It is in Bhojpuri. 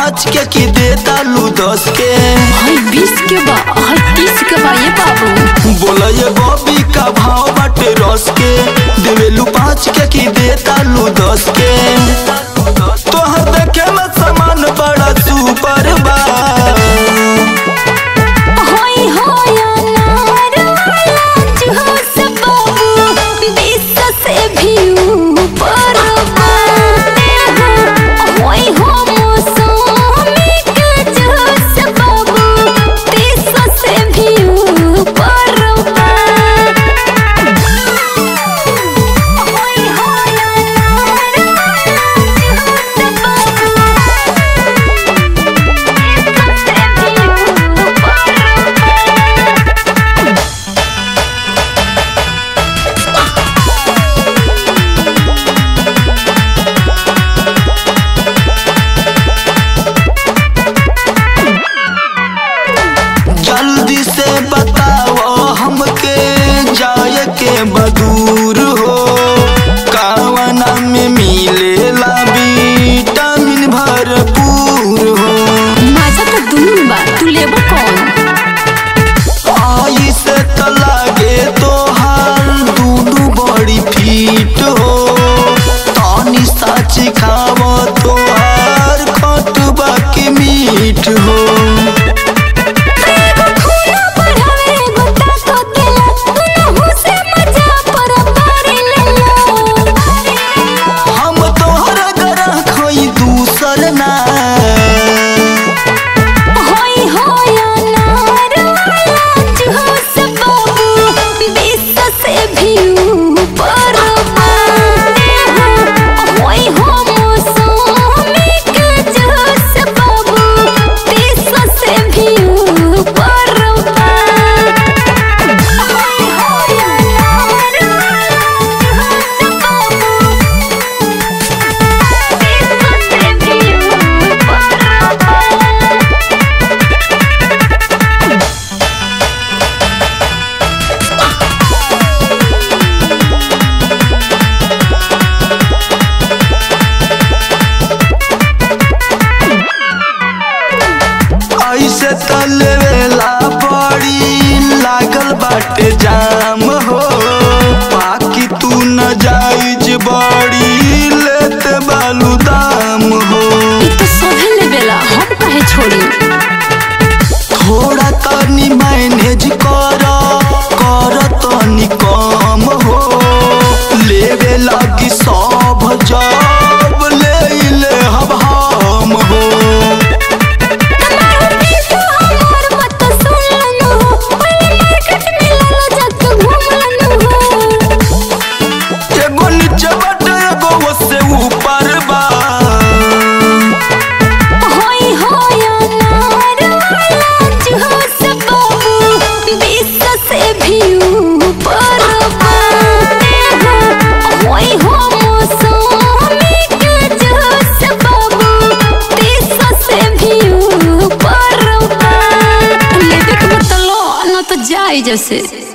पाँच के की देता लू दस के हाय बीस के बा हाय तीस के बा ये बाबू बोला ये बॉबी का भाव बाटे रस के देवेलू पाँच के की देता लू दस के तोहर देखे में सामान बड़ा सुपर बा हाय हाय अनार वाला जूस बाबू बीस से भी ऊपर बा हाय हो मौसमी के जूस बाबू तीस से भी ऊपर बा हाय हाय अनार जल्दी से बताओ हमके जाए के बदूर हो कावना में मिलेला विटामिन भरपूर हो माझा तो दुनू बा तू लेबो कौन आई से त लागे तोहार दूनु बड़ी फीट हो तानी सच खाव तोहार खटबा के मीठ हो खूना बढ़ावे गोटा तो देला दुनू से मजा पर पारी लेला हम तोहरा गरह खोई दूसर ना होय होय अनार वाला जूस बाबू बीस से भी ऊपर बा होय हो मौसमी के जूस बाबू तीस से भी ऊपर बा होय होय अनार वाला जूस बाबू तीस से भी ऊपर बा ऐसे तलवेला बड़ी लागल बाटे जाम हो बाकी तू न जाइज बड़ी लेते बालू दाम हो ई तो सोहे लेवेला हम काहे छोड़ी थोड़ा तनी मैनेज कर कर तनी कम हो लेवे लगी सब जब ले ले हम हम हो हमारो पीछा हमार मत सुननु पहले मार्केट में लाला जाके घूमनु एगो नीचे बाटे एगो ओसे ऊपर बा होय होय अनार वाला जूस बाबू बीस से भी ऊपर बा होय हो मौसमी के जूस बाबू तीस से भी ऊपर बा लेबे के मतलब न तो जाई जैसे